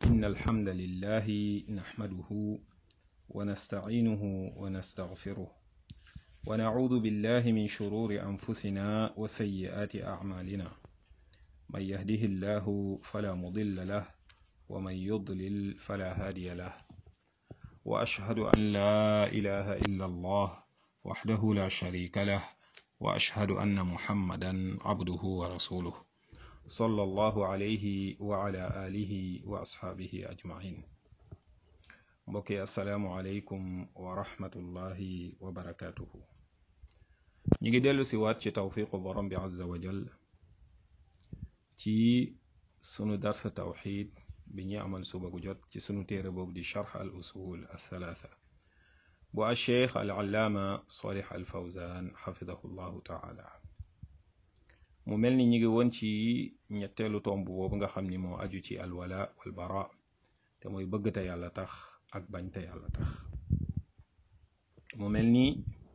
إن الحمد لله نحمده ونستعينه ونستغفره ونعوذ بالله من شرور أنفسنا وسيئات أعمالنا من يهده الله فلا مضل له ومن يضلل فلا هادي له وأشهد أن لا إله إلا الله وحده لا شريك له وأشهد أن محمدا عبده ورسوله صلى الله عليه وعلى آله وأصحابه أجمعين mbokki asalaamualeykum wa rahmatullahi wa barakatuhu ñi ngi dellu si waat ci tawfiqu borom bi azza wa jal ci sunu darsa tawxid bi ñi amal suba gu jot ci sunu téere boobu di charx al usul althalatha bu a cheikh al allaama salih al fawzan xafidahu llahu taala mu mel ni ñi ngi woon ci ñetteelu tomb boobu nga xam ni moo aju ci alwala wal bara te mooy bëgg te yàlla tax ak bañ te yàlla tax mu mel ni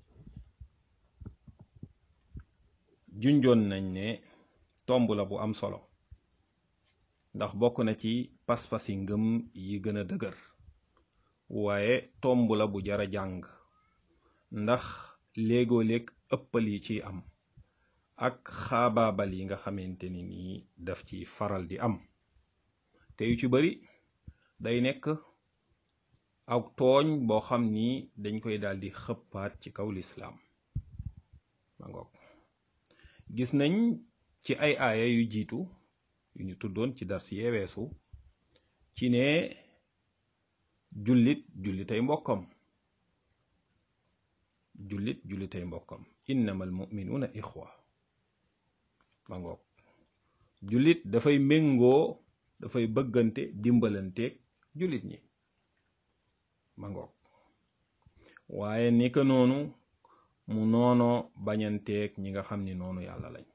junjoon nañ ne tomb la bu am solo ndax bokk na ci pas-pasi ngëm yi gën a dëgër waaye tomb la bu jara jàng ndax léegoo léeg ëppal yi ciy am ak xaabaabal yi nga xamante ni nii daf ci faral di am te yu ci bari day nekk ak tooñ boo xam ni dañ koy daldi xëppaat ci kaw lislaam ma ngoog gis nañ ci ay aaya yu jiitu yu ñu tuddoon ci dar si yeeweesu ci ne jullit jullitay mbokkam jullit jullitay mbokkam innamal muminuuna ixwa ma ngoog jullit dafay méngoo dafay bëggante dimbalanteeg jullit ñi ma ngoog waaye ni ko noonu mu noono bañanteeg ñi nga xam ni noonu yàlla lañ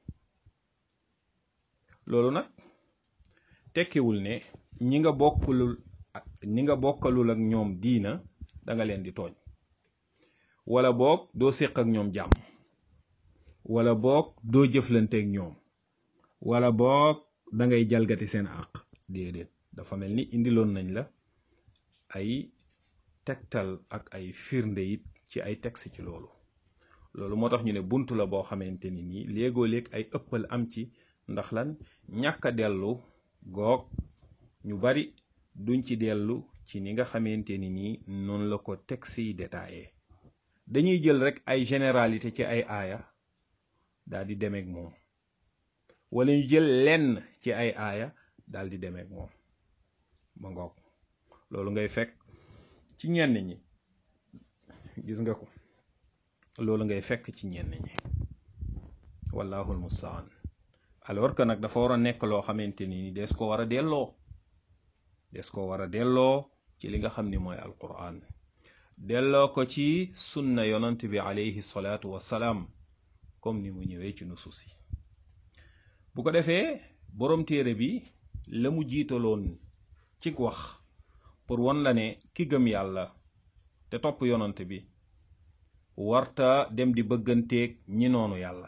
loolu nag tekkiwul ne ñi nga bokkalul ñi nga bokkalul ak ñoom diina danga leen di tooñ wala boog doo séq ak ñoom jàmm wala boog doo jëflanteeg ñoom wala boog dangay jalgati seen àq déedéet dafa mel ni indiloon nañ la ay tegtal ak ay firnde it ci ay texte ci loolu loolu moo tax ñu ne buntu la boo xamante ni nii léegoo léeg ay ëppal am ci ndax lan ñàkk a dellu goog ñu bari duñ ci dellu ci ni nga xamante ni nii noonu la ko texte yi détaillé dañuy jël rek ay généralité ci ay aaya daal di demeek moom wala ñu jël lenn ci ay aaya daal di demeek moom ba ngoog loolu ngay fekk ci ñenn ñi gis nga ko loolu ngay fekk ci ñenn ñi wallahul mustaan alors que nag dafa war a nekk loo xamante ni des ko war a delloo des ko war a delloo ci li nga xam ni mooy alquran delloo ko ci sunna yonant bi alayhi salaatu wassalaam comme ni mu ñëwee ci nusus yi bu ko defee boroom téere bi la mu jiitaloon ci wax pour won la ne ki gëm yàlla te topp yonant bi warta dem di bëgganteeg ñi noonu yàlla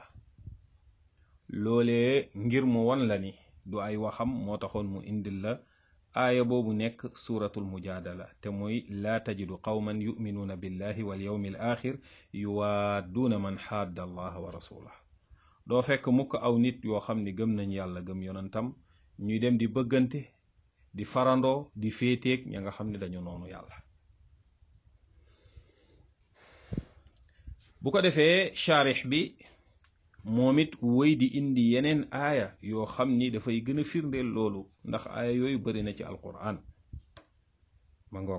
loolee ngir mu won la ni du ay waxam moo taxoon mu indil la aaya boobu nekk suuratul mujaadala te mooy laa tajidu qawman yuminuuna billahi wal yawmi al axir yuwaadduuna man xaadda allaha wa rasulah doo fekk mukk aw nit yoo xam ni gëm nañ yàlla gëm yonantam ñuy dem di bëggante di farandoo di féeteeg ña nga xam ne dañu noonu yàlla bu ko defee charix bi moom it wéy di indi yeneen aaya yoo xam ni dafay gën a firndeel loolu ndax aaya yooyu bari na ci alquran ma ngoog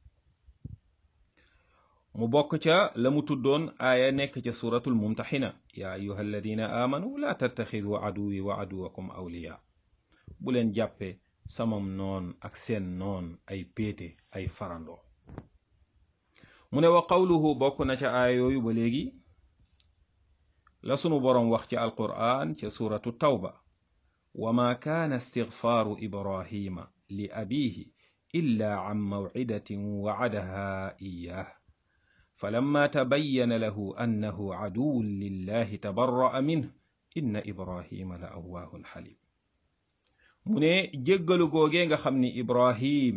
mu bokk ca la mu tuddoon aaya nekk ca suratul mumtaxina yaa ayuha alladina aamanu laa tattaxidu aduwi wa aduwakum awliya bu leen jàppe samam noon ak seen noon ay péete ay farandoo mu ne wa qawluhu bokk na ca aaya yooyu ba léegi la sunu boroom wax ci alqur'an ca suratu tawba wa ma kaana istigfaaru ibrahima li abihi illa an mawcidatin wacadaha iyaah falamma tabayyana lahu annahu caduwun lillahi tabarra'a minhu inna ibrahima la awwaahun xalim mu ne jéggalu googee nga xam ni ibrahim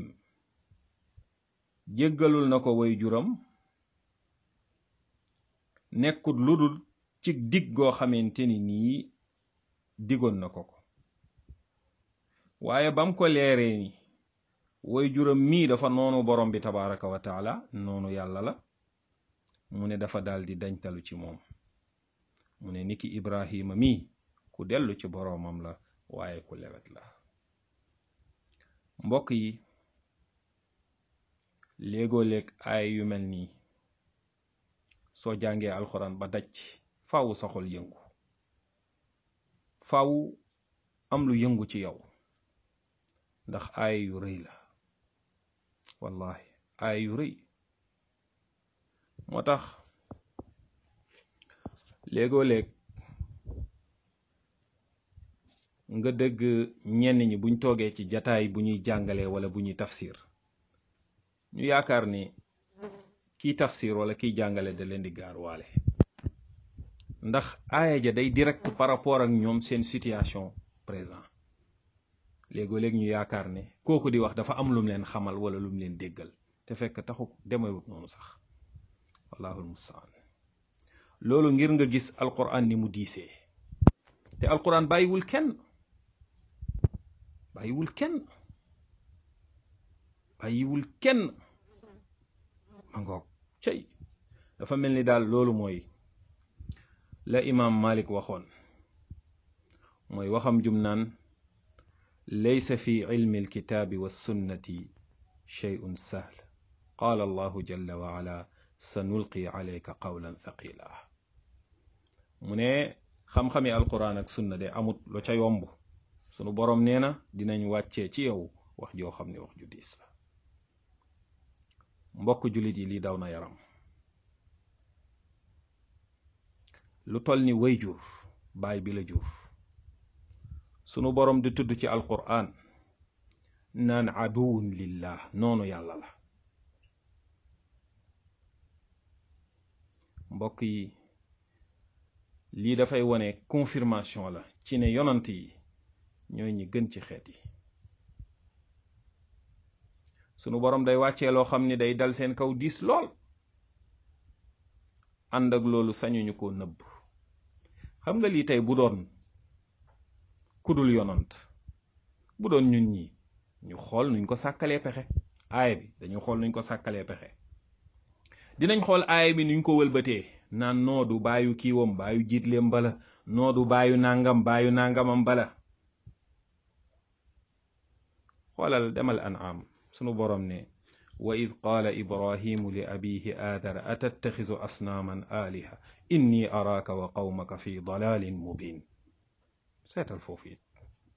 jéggalul na ko way juram nekkut ludul ci dig goo xamante ni nii digoon na ko ko waaye bam ko leeree ni way juram mii dafa noonu borom bi tabaraka wa taala noonu yàlla la mu ne dafa daldi dañtalu ci moom mu ne niki ibrahima mii ku dellu ci boroomam la waaye ku lewet la mbokk yi léegoo léeg ay yu mel nii soo jàngee alxuraan ba daj faaw sa xol yëngu faaw am lu yëngu ci yow ndax ay yu rëy la wallahi ay yu rëy moo tax léegoo léeg nga dëgg ñenn ñi buñ toogee ci jataay bu ñuy jàngalee wala bu ñuy tafsir ñu yaakaar ni kiy tafsir wala kiy jàngale da leen di gaar waale ndax aaya ja day direct par rapport ak ñoom seen situation présent léegoo léeg ñu yaakaar ne kooku di wax dafa am lum leen xamal wala lum leen déggal te fekk taxu demewut noonu sax wallahul mustaan loolu ngir nga gis alquran ni mu diisee te alquran bàyyiwul kenn bàyyiwul kenn bàyyiwul kenn ma ngoog cey dafa mel ni daal loolu mooy la imaam malik waxoon mooy waxam jum naan laysa fi ilmi alkitaabi wassunnati shay'un sahl qaala allahu jalla wa ala sanulqi alayka qawlan thaqila mu ne xam-xami alquran ak sunna de amut lo ca yomb sunu boroom nee na dinañ wàccee ci yow wax joo xam ne wax ju diis la mbokk jullit yi lii daw na yaram lu toll ni way jur baay bi la jur sunu boroom di tudd ci alquran naan aduwun lillah noonu yàlla la mbokk yi lii dafay wone confirmation la ci ne yonant yi ñooy ñi gën ci xeet yi sunu boroom day wàccee loo xam ni day dal seen kaw diis lool ànd ak loolu sañuñu ko nëbb xam nga lii tey bu doon kudul yonant bu doon ñun ñi ñu xool nuñ ko sàkkalee pexe aaya bi dañu xool nuñ ko sàkkalee pexe dinañ xool aaya bi nuñ ko wëlbatee naan noodu baayu kiiwam baayu jiitleem bala noodu baayu nangam baayu nangamam bala xoolal demal an'am sunu borom ne wa id qaala ibrahimu li abihi aadara atattaxizu asnaaman aaliha inni araaka wa qawmaka fi dalalin mubin seetal foofu it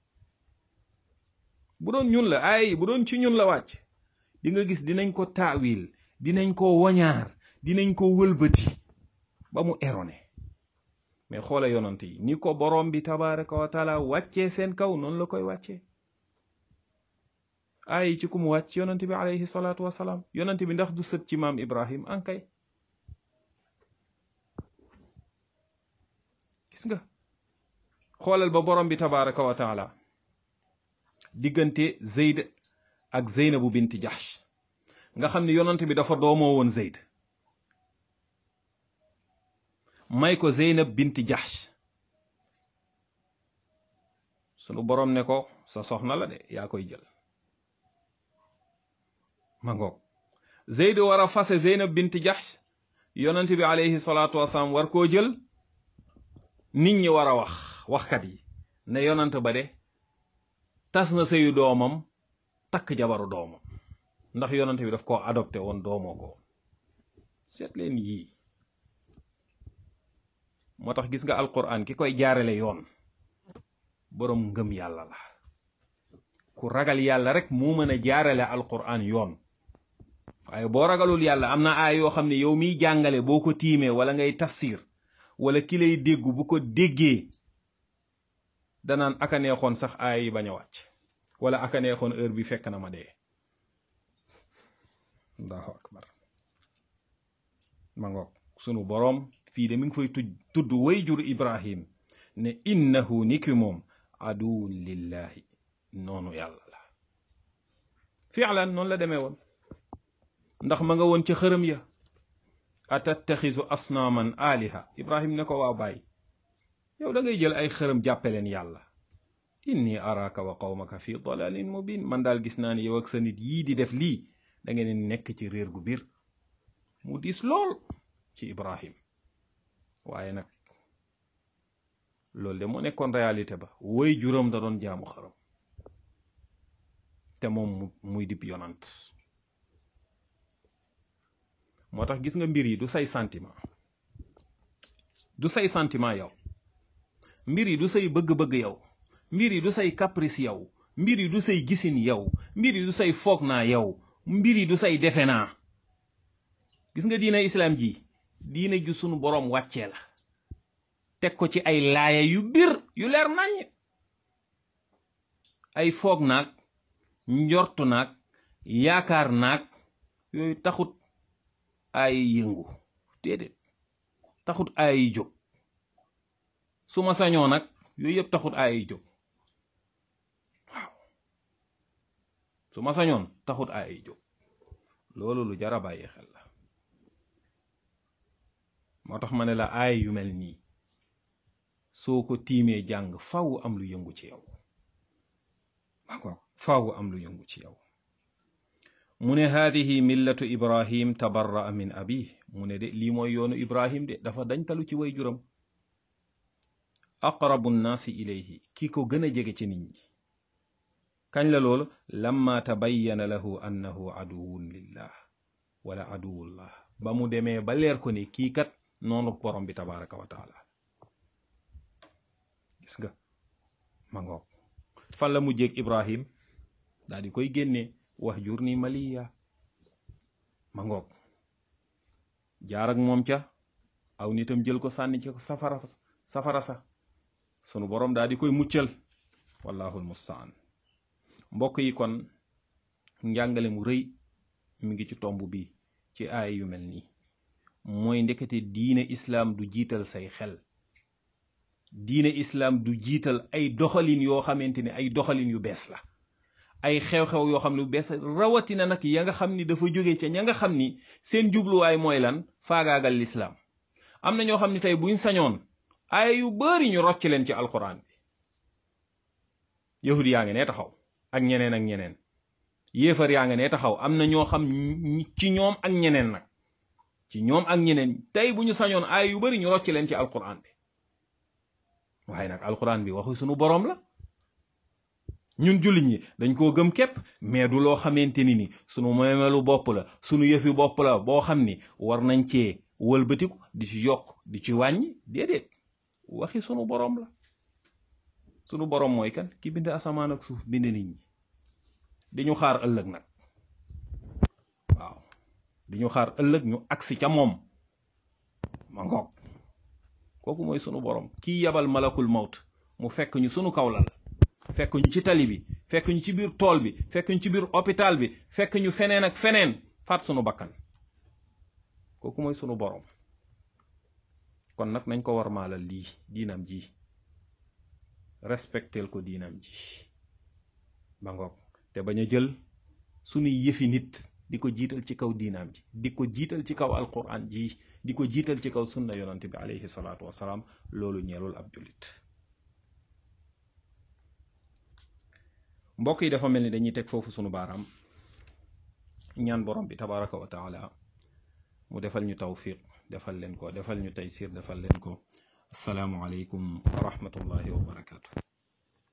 bu doon ñun la ay bu doon ci ñun la wàcc di nga gis dinañ ko taawil dinañ ko wañaar dinañ ko wëlbati ba mu erroné mais xoola yonant yi ni ko borom bi tabaraka wa taala wàccee seen kaw noonu la koy wàccee ay ci ku mu wàcc yonant bi alayhi salaatu wasalaam yonant bi ndax du sët ci maam ibrahim ankay gis nga xoolal ba borom bi tabaraka wa taala diggante zeyd ak zeynabu binti jahsh nga xam ne yonant bi dafa doomoo woon zeyd may ko zeynab binti jahsh sunu borom ne ko sa soxna la de yaa koy jël ma ngoog zeyd war a fase zeynab binti jahsh yonant bi alayhi salaatu wasalaam war koo jël nit ñi war a wax waxkat yi ne yonant ba de tas na sëyu doomam takk jabaru doomam ndax yonant bi daf koo adopté woon doomoo ko seet leen yii moo tax gis nga alquran ki koy jaarale yoon boroom ngëm yàlla la ku ragal yàlla rek moo mën a jaarale alquran yoon waaye boo ragalul yàlla am na aay yoo xam ne yow miy jàngale boo ko tiimee wala ngay tafsir wala ki lay déggu bu ko déggee danaan aka neexoon sax aay yi bañ a wàcc wala aka neexoon heure bi fekk na ma dee allahu akbar ma ngoog sunu boroom fii de mi ngi fay tuj tudd way jur ibrahim ne innahu niki moom aduwun lillahi noonu yàlla la fi'lan noonu la demee woon ndax ma nga woon ca xërëm ya atattaxisu asnaaman aliha ibrahim ne ko waaw bàyyi yow da ngay jël ay xërëm jàppe leen yàlla inni araka wa qawmaka fi dalalin mubin man daal gis naa ne yow ak sa nit yii di def lii da ngeen nekk ci réer gu biir mu diis lool ci ibrahim waaye nag loolu de moo nekkoon réalité ba woy juróom da doon jaamu xërëm te moom muy dib yonant moo tax gis nga mbir yi du say sentiment du say sentiment yow mbir yi du say bëgg-bëgg yow mbir yi du say caprice yow mbir yi du say gisin yow mbir yi du say foog naa yow mbir yi du say defe naa gis nga diina islaam ji diina ju sunu boroom wàccee la teg ko ci ay laaya yu bir yu leer naññ ay foog naag njortu naag yaakaar naag yooyu taxut ay yëngu déedéet taxut ay jóg su ma sañoo nag yooyu yëpp taxut ay jóg waaw su ma sañoon taxut ay jóg loolu lu jara bàyyi xel la moo tax ma ne la aay yu mel nii soo ko tiimee jàng faw am lu yëngu ci yow faw am lu yëngu ci yow mu ne haadihi millatu ibrahim tabarra'a min abi mu ne de lii mooy yoonu ibrahim de dafa dañtalu ci way juram aqrabu nnaasi ilayhi ki ko gën a jege ci nit ñi kañ la loolu lamma tabayyana lahu annahu aduwun lillah wala aduwullah ba mu demee ba leer ko ne kii kat noonu borom bi tabaraka wa taala gis nga ma ngoog fan la mujjeeg ibrahim daal di koy génnee wax jur ni maliya ma ngoog jaar ak moom ca aw nitam jël ko sànni ci ko safara safara sa sunu borom daal di koy muccal wallahul mustaan mbokk yi kon njàngale mu rëy mi ngi ci tomb bi ci aay yu mel nii mooy ndekete diine islaam du jiital say xel diine islaam du jiital ay doxalin yoo xamante ne ay doxalin yu bees la ay xew-xew yoo xam ne bu bees rawatina nag ya nga xam ni dafa jóge ca ña nga xam ni seen jubluwaay mooy lan faagaagal lislaam am na ñoo xam ne tey buñ sañoon ay yu bari ñu rocc leen ci alquran bi yahud yaa ngi ne taxaw ak ñeneen ak ñeneen yéefar yaa nga ne taxaw am na ñoo xam ci ñoom ak ñeneen nag ci ñoom ak ñeneen tey bu ñu sañoon ay yu bari ñu rocc leen ci alquran bi waaye nag alquran bi waxu sunu boroom la ñun jullit ñi dañ koo gëm képp mais du loo xamante ni ni sunu moomelu bopp la sunu yëfi bopp la boo xam ni war nañ cee wëlbatiku di ci yokk di ci wàññi déedéet waxi sunu boroom la sunu boroom mooy kan ki bind asamaan ak suuf bind nit ñi di ñu xaar ëllëg nag waaw di ñu xaar ëllëg ñu agsi ca moom ma ngoog kooku mooy sunu boroom kii yabal malakul mawt mu fekk ñu sunu kaw lal fekk ñu ci tali bi fekk ñu ci biir tool bi fekk ñu ci biir hôpital bi fekk ñu feneen ak feneen faat sunu bakkan kooku mooy sunu boroom kon nag nañ ko war maalal lii diinam ji respectel ko diinam ji ba ngoog te bañ a jël sunuy yëfi nit di ko jiital ci kaw diinaam ji di ko jiital ci kaw alquran ji di ko jiital ci kaw sunna yonante bi alayhi salaatu wasalaam loolu ñeelul ab jullit mbokk yi dafa mel ni dañuy teg foofu sunu baaraam ñaan borom bi tabaraka wa taala mu defal ñu tawfiq defal leen ko defal ñu taysir defal leen ko asalaamu aleykum wa rahmatullahi wa barakaatu